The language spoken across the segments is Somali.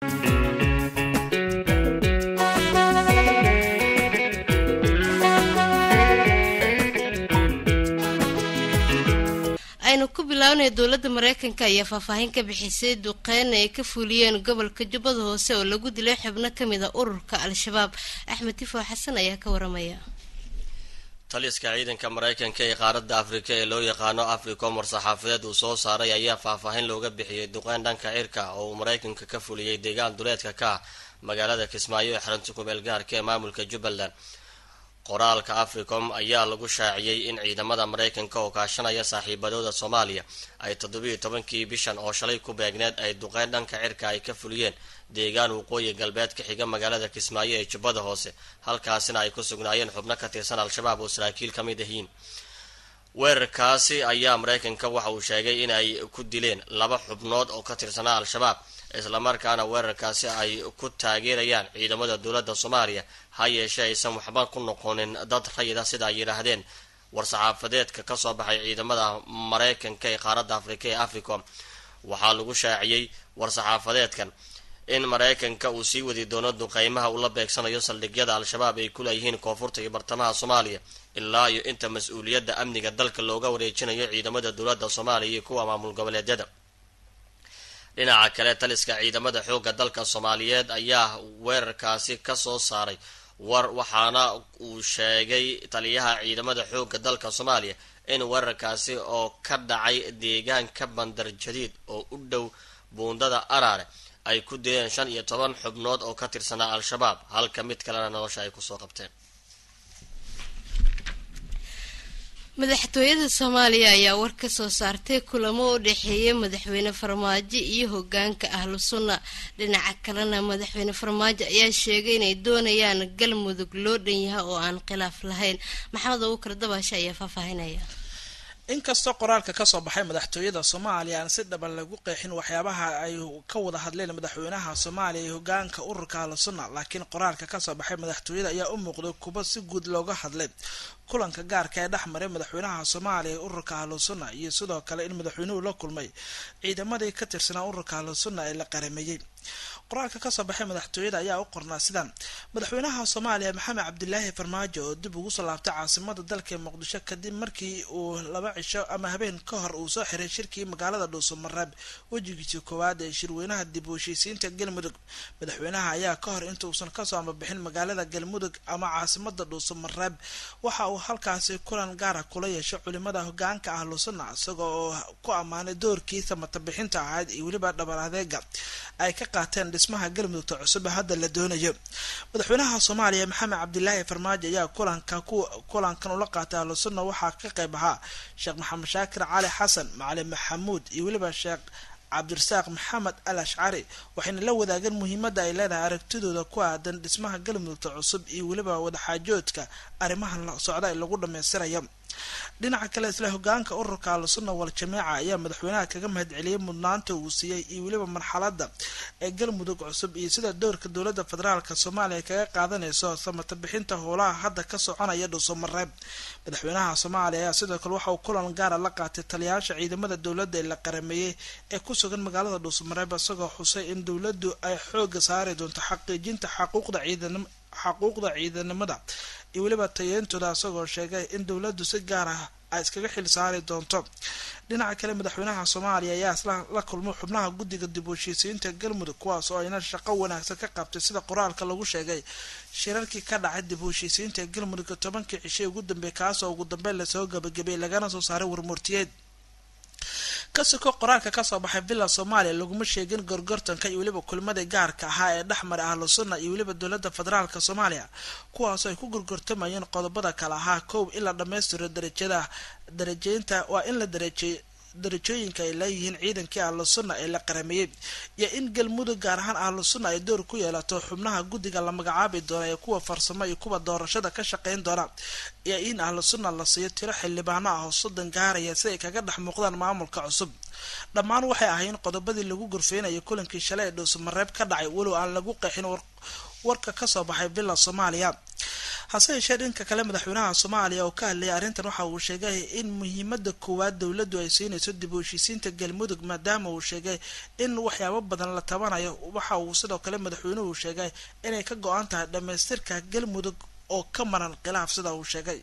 aynu ku bilownay dowladda mareykanka ayaa faahfaahin ka bixisay duqeyn ay ka fuliyeen gobolka jubbada hoose oo lagu dilay xubno ka mid a ururka al-shabaab axmed tifo xasan ayaa ka waramaya taliska ciidanka mareykanka ee qaaradda afrika ee loo yaqaano africom war-saxaafadeed uu soo saaray ayaa faahfaahin looga bixiyey duqeyn dhanka cirka oo uu mareykanka ka fuliyey deegaan duleedka ka ah magaalada kismaayo ee xarunta kumeel gaarka ee maamulka jubbaland qoraalka africom ayaa lagu shaaciyey in ciidamada mareykanka oo kaashanaya saaxiibadooda soomaaliya ay toddobiiyo tobankii bishan oo shalay ku beegneed ay duqeyn dhanka cirka ay ka fuliyeen deegaan waqooyi galbeed ka xiga magaalada kismaayo ee jubbada hoose halkaasina ay ku sugnaayeen xubno ka tirsan al-shabaab oo saraakiil ka mid ahiin weerarkaasi ayaa mareykanka waxa uu sheegay in ay ku dileen laba xubnood oo ka tirsanaa al-shabaab islamarkaana weerarkaasi ay ku taageerayaan ciidamada dowladda soomaaliya ha yeeshee aysan waxba ku noqonin dad rayida sida ay yidhaahdeen war-saxaafadeedka kasoo baxay ciidamada mareykanka ee qaaradda afrika ee africom waxaa lagu shaaciyey war-saxaafadeedkan in mareykanka uu sii wadi doono duqeymaha uu la beegsanayo saldhigyada al-shabaab ay ku leeyihiin koonfurta iyo bartamaha soomaaliya ilaa iyo inta mas-uuliyadda amniga dalka looga wareejinayo ciidamada dowladda soomaaliya iyo kuwa maamul goboleedyada dhinaca kale taliska ciidamada xoogga dalka soomaaliyeed ayaa weerarkaasi kasoo saaray war waxaana uu sheegay taliyaha ciidamada xoogga dalka soomaaliya in weerarkaasi oo ka dhacay deegaanka bandar jadiid oo u dhow buundada araare ay ku dileen shan iyo toban xubnood oo ka tirsanaa al-shabaab halka mid kalena nolosha ay kusoo qabteen madaxtooyada soomaaliya ayaa war ka soo saartay kulamo u dhexeeya madaxweyne farmaajo iyo hogaanka ahlu sunna dhinaca kalena madaxweyne farmaajo ayaa sheegay inay doonayaan galmudug loo dhan yahay oo aan khilaaf lahayn maxamed abuukar dabaashe ayaa faahfaahinaya inkastoo qoraalka kasoo baxay madaxtooyada soomaaliya aan si dhaban lagu qeexin waxyaabaha ay ka wada hadleen madaxweynaha soomaaliya iyo hogaanka ururka ahlusunna laakiin qoraalka kasoo baxay madaxtooyada ayaa u muuqday kuba si guud looga hadlay kulanka gaarka ee dhex maray madaxweynaha soomaaliya ee ururka ahlusunna iyo sidoo kale in madaxweynuhu la kulmay ciidamadii ka tirsanaa ururka ahlusunna ee la qarameeyey qoraalka kasoo baxay madaxtooyada ayaa u qornaa sidaan madaxweynaha soomaaliya maxamed cabdilaahi farmaajo oo dib ugu soo laabtay caasimada dalka ee muqdisho kadib markii uu laba cisho ama habeen ka hor uu soo xiray shirkii magaalada dhuusamareeb wejigiisii koowaad ee shirweynaha dib u heshiisiinta galmudug madaxweynaha ayaa ka hor intuusan kasoo ambabixin magaalada galmudug ama caasimada dhuusamareeb waxa uu halkaasi kulan gaara kula yeeshay culimada hogaanka ahlusunna isaga oo ku ammaanay doorkiisa matabixinta ahayd iyo weliba dhabar adeega ay ka qaateen dhismaha galmudugta cusub hadda la doonayo madaxweynaha soomaaliya maxamed cabdilaahi farmaajo ayaa kulanka kulankan ula qaatay ahlusunna waxaa ka qayb ahaa sheekh maxamed shaakir cali xasan macalin maxamuud iyo weliba sheekh cabdirasaaq maxamed al ashcari waxayna la wadaageen muhiimadda ay leedahay aragtidooda ku aadan dhismaha galmudugta cusub iyo weliba wadaxaajoodka arrimahan socda ee lagu dhammaystirayo dhinaca kale isla hogaanka ururka ahlusunna wal jameeca ayaa madaxweynaha kaga mahadceliyey mudnaanta uu siiyey iyo weliba marxalada ee galmudug cusub iyo sida doorka dowladda federaalka soomaaliya kaga qaadanayso samata bixinta howlaha hadda ka soconaya dhuusamareeb madaxweynaha soomaaliya ayaa sidoo kale waxa uu kulan gaara la qaatay taliyayaasha ciidamada dowladda ee la qarameeyey ee ku sugan magaalada dhuusamareeb isagoo xusay in dowladdu ay xooga saari doonto xaqiijinta xaquuqda ciidanimo xaquuqda ciidanimada iyo weliba tayeyntooda isagoo sheegay in dowladdu si gaar ah ay iskaga xil saari doonto dhinaca kale madaxweynaha soomaaliya ayaa isla la kulmo xubnaha guddiga dib u heshiisiinta galmudug kuwaas oo ayna shaqo wanaagsan ka qabtay sida qoraalka lagu sheegay shirarkii ka dhacay dib u heshiisiinta galmudug tobankii cishay ugu dambeey kaasoo ugu dambeyn lasoo gabagabay lagana soo saaray warmurtiyeed kasiko qoraalka kasoo baxay villa soomaaliya laguma sheegin gorgortanka iyo weliba kulmadii gaarka ahaa ee dhexmaray ahlu sunna iyo weliba dowladda federaalk soomaaliya kuwaasoo ay ku gorgortamayeen qodobada kale ahaa koow in la dhammaystiro darajada darajeynta waa in la darajeey darajooyinka ay leeyihiin ciidankii ahlu sunna ee la qarameeyey iyo in galmudug gaar ahaan ahlu sunna ay door ku yeelato xubnaha guddiga la magacaabi doona ee kuwa farsamo iyo kuwa doorashada ka shaqeyn doona iyo in ahlu sunna la siiyo tiro xildhibaano ah oo soddon gaaraya si ay kaga dhex muuqdaan maamulka cusub dhammaan waxay ahayn qodobadii lagu gorfeynayay kulankii shalay ee dhuusamareeb ka dhacay walow aan lagu qeexin warka kasoo baxay villa soomaaliya hase yeeshee dhanka kale madaxweynaha soomaaliya oo ka hadlayay arrintan waxa uu sheegay in muhiimada koowaad dowladdu ay siinayso dib u heshiisiinta galmudug maadaama uu sheegay in waxyaabo badan la tabanayo waxa uu sidoo kale madaxweynuhu sheegay inay ka go-an tahay dhamaystirka galmudug oo ka maran khilaaf sida uu sheegay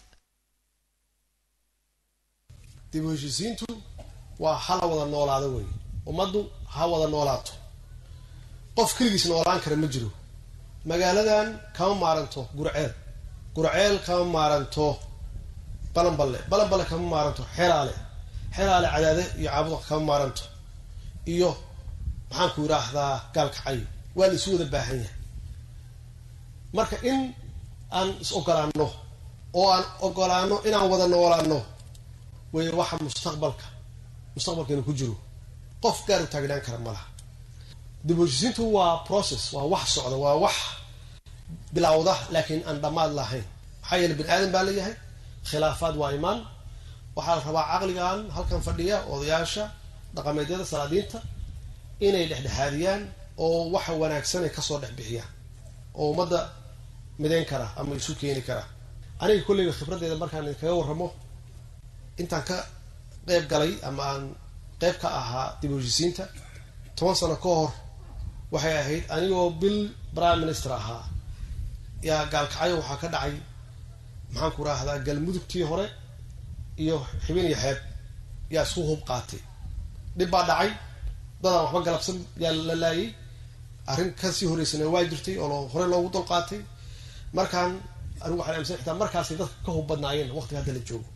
dib u heshiisiintu waa hala wada noolaado wey ummaddu ha wada noolaato qof keligiis noolaan kara ma jiro magaaladan kama maaranto gurceel gurceel kama maaranto balanballe balanballe kama maaranto xeraale xeraale cadaade iyo caabuda kama maaranto iyo maxaanku yidhaahdaa gaalkacayo waa la isu wada baahan yahay marka in aan is ogolaano oo aan ogolaano inaan wada noolaano wey waxa mustaqbalka mustaqbalkeena ku jiro qof gaar u taagnaan kara ma laha dib u heshiisiintu waa process waa wax socda waa wax bilowda laakiin aan dhammaad lahayn maxaa yeele bani aadan baa leeyahay khilaafaad waa imaan waxaa la rabaa caqligan halkan fadhiya odayaasha dhaqameedyada salaadiinta inay dhexdhexaadiyaan oo waxa wanaagsan ay kasoo dhex bixiyaan oo ummadda midayn kara ama isu keeni kara aniga kolleyga khibraddeeda markaan idinkaga warramo intaan ka qeyb galay ama aan qeyb ka ahaa dib u heshiisiinta toban sano ka hor waxay ahayd anigoo bil prime minister ahaa yaa gaalkacyo waxaa ka dhacay maxaan ku raahdaa galmudugtii hore iyo xibin iyo xeeb yaa isku hub qaatay dhib baa dhacay dadaan waxba galabsan yaa la laayay arrin kasii horeysana waa jirtay oo hore loogu dul qaatay markaan anigu waxaan aaminsan xitaa markaasay dadka ka hub badnaayeen waqtiga hadda la joogo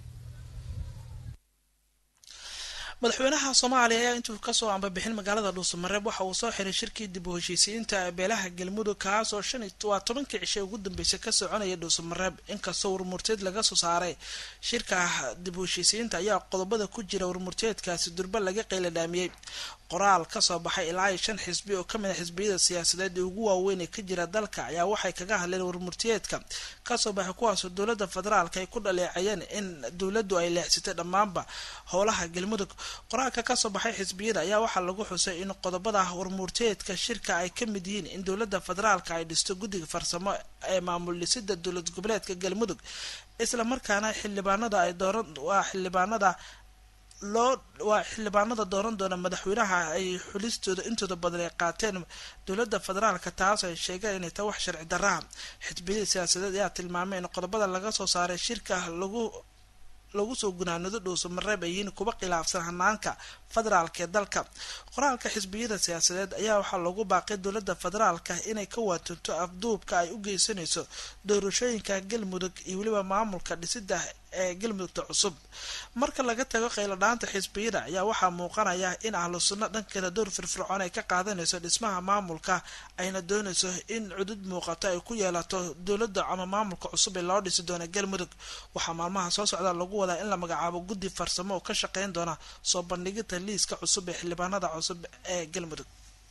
madaxweynaha soomaaliya ayaa intuu kasoo ambabixin magaalada dhuusamareeb waxa uu soo xiray shirkii dib u heshiisiinta beelaha galmudug kaasoo shan waa tobankii cishe ugu dambeysay ka soconaya dhuusamareeb inkastoo warmurteed laga soo saaray shirka dib u heshiisiinta ayaa qodobada ku jira warmurteedkaasi durba laga qeyladhaamiyey qoraal kasoo baxay ilaa iyo shan xisbi oo kamid a xisbiyada siyaasadeed ee ugu waaweyn ee ka jira dalka ayaa waxay kaga hadleen warmurtiyeedka kasoo baxay kuwaasoo dowlada federaalka ay ku dhaleecayeen in dowladdu ay leexsatay dhammaanba howlaha galmudug qoraalka kasoo baxay xisbiyada ayaa waxaa lagu xusay in qodobada warmurteedka shirka ay ka mid yihiin in dowlada federaalka ay dhisto guddiga farsamo ee maamul dhisida dowlad goboleedka galmudug isla markaana xildhibaanada ay dooran waa xildhibaanada loo waa xildhibaanada dooran doona madaxweynaha ay xulistooda intooda badan ay qaateen dowlada federaalka taas ay sheegeen inay tahay wax sharci darraha xisbiyada siyaasadeed ayaa tilmaamay in qodobada laga soo saaray shirka lagu lagu soo gunaanado dhuusamareeb ay yihiin kuba khilaafsan hanaanka federaalka ee dalka qoraalka xisbiyada siyaasadeed ayaa waxaa loogu baaqay dowlada federaalka inay ka waatunto afduubka ay u geysanayso doorashooyinka galmudug iyo weliba maamulka dhisida ee galmudugta cusub marka laga tago qayladhaanta xisbiyada ayaa waxaa muuqanaya in ahlu sunno dhankeeda door firfircoon ay ka qaadanayso dhismaha maamulka ayna doonayso in cudud muuqato ay ku yeelato dowladda ama maamulka cusub ee loo dhisi doona galmudug waxaa maalmaha soo socda lagu wadaa in la magacaabo guddi farsamo oo ka shaqeyn doona soo bandhigida liiska cusub ee xildhibaanada cusub ee galmudug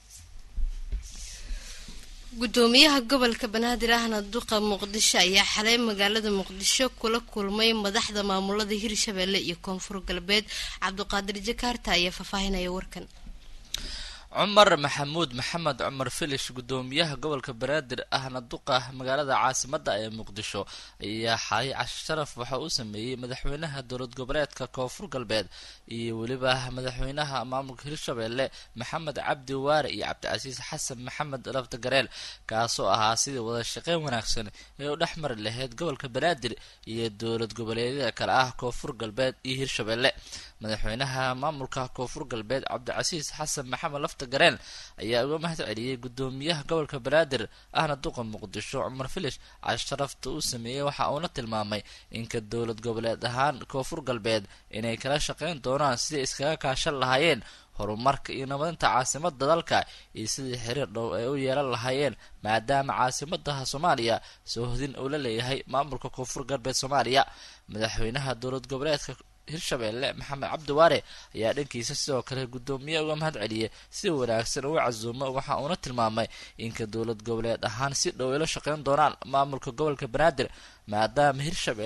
gudoomiyaha gobolka banaadir ahna duqa muqdisho ayaa xalay magaalada muqdisho kula kulmay madaxda maamulada hirshabelle iyo koonfur galbeed cabdiqaadir jakaarta ayaa faahfaahinaya warkan cumar maxamuud maxamed cumar filish gudoomiyaha gobolka banaadir ahna duqa magaalada caasimada ee muqdisho ayaa xalay cashi sharaf waxa uu sameeyey madaxweynaha dowlad goboleedka koonfur galbeed iyo weliba madaxweynaha maamulka hirshabelle maxamed cabdi waare iyo cabdicasiis xasan maxamed laftagareel kaasoo ahaa sidii wada shaqeyn wanaagsan ee u dhex mari lahayd gobolka banaadir iyo dowlad goboleedyada kale ah koonfur galbeed iyo hirshabelle madaxweynaha maamulka koonfur galbeed cabdicasiis xasan maxamed lafta gareen ayaa uga mahad celiyey gudoomiyaha gobolka banaadir ahna duqa muqdisho cumar filish cash sharafta uu sameeyey waxa uuna tilmaamay inka dowlad goboleed ahaan koonfur galbeed inay kala shaqeyn doonaan sidai iskaga kaashan lahaayeen horumarka iyo nabadinta caasimada dalka iyo sidii xiriir dhow ay u yeelan lahaayeen maadaama caasimadaha soomaaliya soo hodin uu la leeyahay maamulka koonfur galbeed soomaaliya madaxweynaha dowlad goboleedka hirshabelle maxamed cabdiwaare ayaa dhankiisa sidoo kale gudoomiye uga mahad celiyey si wanaagsan uga casuumo waxa uuna tilmaamay inka dowlad goboleed ahaan si dhow ila shaqeyn doonaan maamulka gobolka banaadir maadaama hirshabelle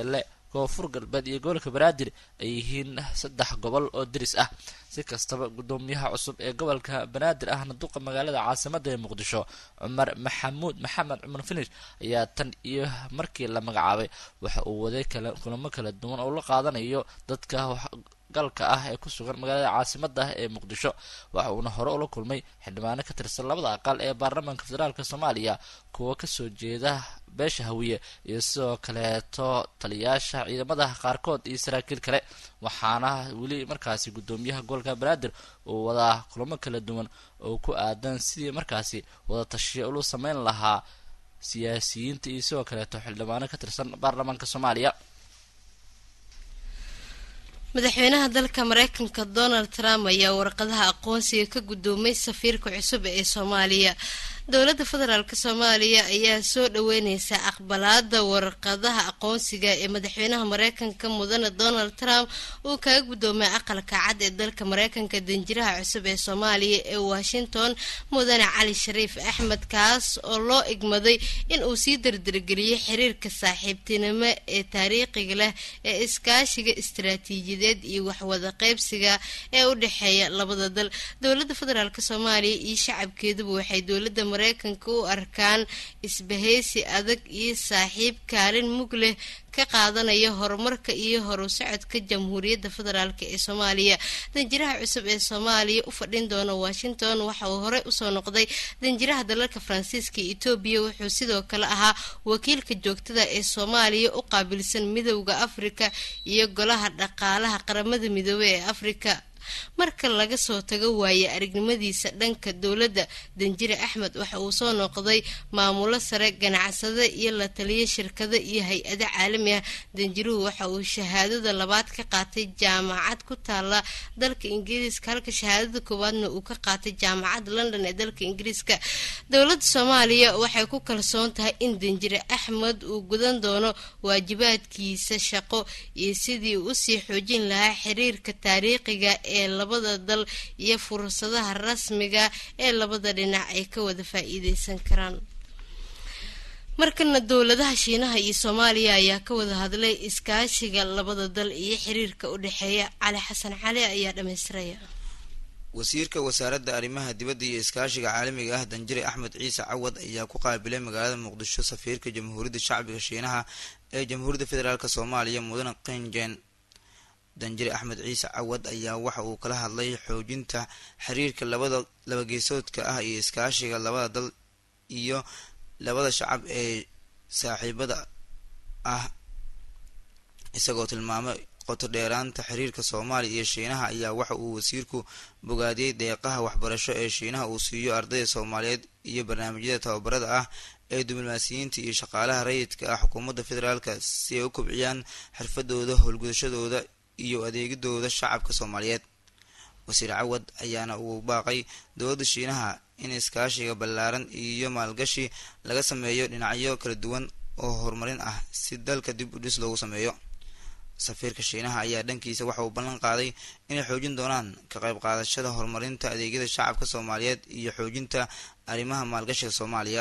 koonfur galbeed iyo gobolka banaadir ay yihiin saddex gobol oo deris ah si kastaba gudoomiyaha cusub ee gobolka banaadir ahna duqa magaalada caasimada ee muqdisho cumar maxamuud maxamed cumar finish ayaa tan iyo markii la magacaabay waxa uu waday kala kulamo kala duwan oo la qaadanayo dadka galka ah ee ku sugan magaalada caasimada ah ee muqdisho waxa uuna hore ula kulmay xildhibaano ka tirsan labada aqal ee baarlamaanka federaalk soomaaliya kuwa kasoo jeeda beesha hawiye iyo sidoo kaleeto taliyaasha ciidamada qaarkood iyo saraakiil kale waxaana weli markaasi gudoomiyaha gobolka banaadir uu wadaa kulamo kala duwan oo ku aadan sidii markaasi wada tashiya ulu sameyn lahaa siyaasiyiinta iyo sidoo kaleeto xildhibaano ka tirsan baarlamaanka soomaaliya madaxweynaha dalka mareykanka donald trump ayaa warqadaha aqoonsiga ka gudoomay safiirka cusub ee soomaaliya dowladda federaalk soomaaliya ayaa soo dhaweyneysa aqbalaada warqadaha aqoonsiga ee madaxweynaha mareykanka mudane donald trump uu kaga gudoomay aqalka cad ee dalka mareykanka danjiraha cusub ee soomaaliya ee washington mudane cali shariif axmed kaas oo loo igmaday in uu sii dardargeliyay xiriirka saaxiibtinimo ee taariikhiga leh ee iskaashiga istaraatiijiyadeed iyo waxwada qeybsiga ee u dhexeeya labada dal dowladda federaalk soomaaliya iyo shacabkeeduba waxay dowladda mareykanka u arkaan isbahaysi adag iyo saaxiib kaalin mug leh ka qaadanaya horumarka iyo horu socodka jamhuuriyadda federaalk ee soomaaliya danjiraha cusub ee soomaaliya u fadhin doona washington waxa uu horey usoo noqday danjiraha dalalka faransiiska iyo etoobiya wuxuu sidoo kale ahaa wakiilka joogtada ee soomaaliya u qaabilsan midowda afrika iyo golaha dhaqaalaha qaramada midoobey ee afrika marka laga soo tago waaye aragnimadiisa dhanka dowladda danjire axmed waxa uu soo noqday maamulo sare ganacsade iyo la taliya shirkado iyo hay-ado caalami ah danjiruhu waxa uu shahaadada labaad ka qaatay jaamacad ku taala dalka ingiriiska halka shahaadada koowaadna uu ka qaatay jaamacadda london ee dalka ingiriiska dowladda soomaaliya waxay ku kalsoon tahay in danjire axmed uu gudan doono waajibaadkiisa shaqo iyo sidii uu usii xoojin lahaa xiriirka taariikhiga ee labada dal iyo fursadaha rasmiga ee labada dhinac ay ka wada faa-iideysan karaan markana dowladaha shiinaha iyo soomaaliya ayaa ka wada hadlay iskaashiga labada dal iyo xiriirka u dhexeeya cali xasan cali ayaa dhamaystiraya wasiirka wasaaradda arrimaha dibadda iyo iskaashiga caalamiga ah danjire axmed ciise cawad ayaa ku qaabilay magaalada muqdisho safiirka jamhuuriyadda shacbiga shiinaha ee jamhuuriyadda federaalk soomaaliya mudane qinjen danjire axmed ciise cawad ayaa waxa uu kala hadlay xoojinta xiriirka labada labageesoodka ah iyo iskaashiga labada dal iyo labada shacab ee saaxiibada ah isagoo tilmaamay qoto dheeraanta xiriirka soomaaliya iyo shiinaha ayaa waxa uu wasiirku bogaadiyey deeqaha waxbarasho ee shiinaha uu siiyo ardayda soomaaliyeed iyo barnaamijyada tababarada ah ee diblomaasiyiinta iyo shaqaalaha rayidka ah xukuumadda federaalka si ay u kobciyaan xirfadooda howlgudashadooda iyo adeegidooda shacabka soomaaliyeed wasiir cawad ayaana uu baaqay dowladda shiinaha in iskaashiga ballaaran iyo maalgashi laga sameeyo dhinacyo kala duwan oo horumarin ah si dalka dib u dhis loogu sameeyo safiirka shiinaha ayaa dhankiisa waxa uu ballan qaaday inay xoojin doonaan ka qayb qaadashada horumarinta adeegyada shacabka soomaaliyeed iyo xoojinta arrimaha maalgashiga soomaaliya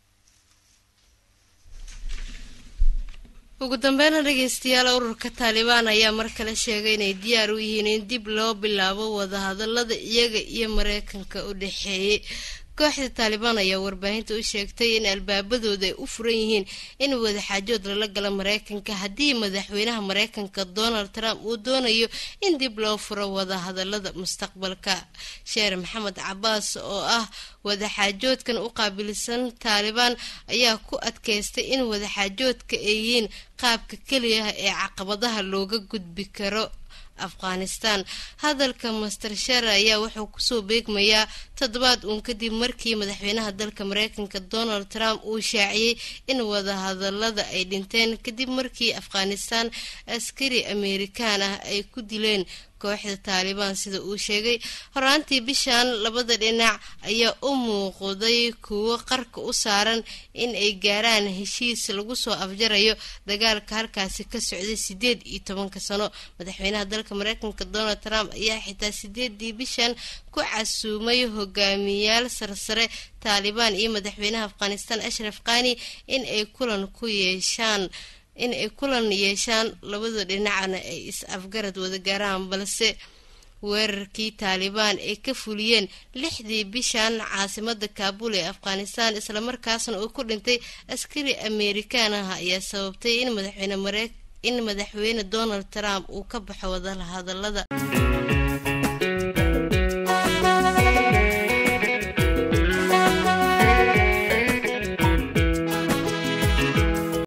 ugu dambeynna dhegeystayaal ururka taalibaan ayaa mar kale sheegay inay diyaar u yihiin in dib loo bilaabo wadahadalada iyaga iyo mareykanka u dhexeeyay kooxda taalibaan ayaa warbaahinta u sheegtay in albaabadooda ay u furan yihiin in wadaxaajood lala galo mareykanka haddii madaxweynaha mareykanka donald trump uu doonayo in dib loo furo wadahadalada mustaqbalka sheer maxamed cabaas oo ah wadaxaajoodkan u qaabilsan taalibaan ayaa ku adkeystay in wadaxaajoodka ay yihiin qaabka keliya ee caqabadaha looga gudbi karo afghanistan hadalka master sher ayaa wuxuu kusoo beegmayaa toddobaad uun kadib markii madaxweynaha dalka mareykanka donald trump uu shaaciyey in wadahadalada ay dhinteen kadib markii afghanistan askari amerikaan ah ay ku dileen kooxda taalibaan sida uu sheegay horaantii bishan labada dhinac ayaa u muuqday kuwo qarka u saaran in ay gaaraan heshiis lagu soo afjarayo dagaalka halkaasi ka socday sideed iyo tobanka sano madaxweynaha dalka mareykanka donald trump ayaa xitaa sideedii bishan ku casuumay hogaamiyaal sarsare taalibaan iyo madaxweynaha afghanistan ashraf khani in ay kulan ku yeeshaan in ay kulan yeeshaan labada dhinacna ay is-afgarad wada gaaraan balse weerarkii taalibaan ay ka fuliyeen lixdii bishan caasimada kaabul ee afghanistan islamarkaasna uu ku dhintay askari amerikaan ah ayaa sababtay in madaxweyne in madaxweyne donald trump uu ka baxo wadahadalada